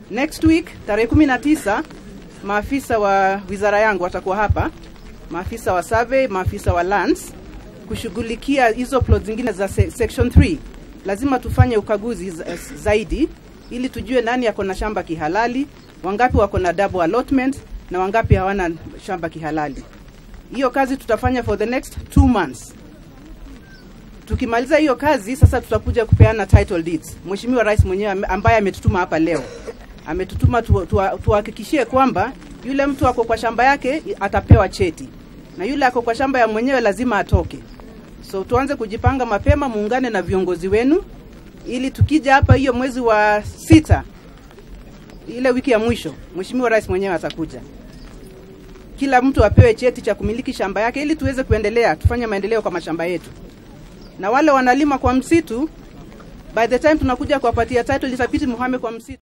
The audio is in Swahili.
Next week tarehe 19 maafisa wa wizara yangu watakuwa hapa, maafisa wa survey, maafisa wa lands kushughulikia hizo plot zingine za se section 3. Lazima tufanye ukaguzi za- zaidi ili tujue nani ako na shamba kihalali, wangapi wako na double allotment na wangapi hawana shamba kihalali. Hiyo kazi tutafanya for the next two months. Tukimaliza hiyo kazi sasa, tutakuja kupeana title deeds. Mheshimiwa Rais mwenyewe ame- ambaye ametutuma hapa leo ametutuma tu- tu- tuhakikishie kwamba yule mtu ako kwa shamba yake i- atapewa cheti na yule ako kwa shamba ya mwenyewe lazima atoke. So tuanze kujipanga mapema, muungane na viongozi wenu ili tukija hapa hiyo mwezi wa sita, ile wiki ya mwisho, Mheshimiwa Rais mwenyewe atakuja kila mtu apewe cheti cha kumiliki shamba yake ili tuweze kuendelea tufanye maendeleo kwa mashamba yetu. Na wale wanalima kwa msitu, by the time tunakuja kuwapatia title itabidi muhame kwa msitu.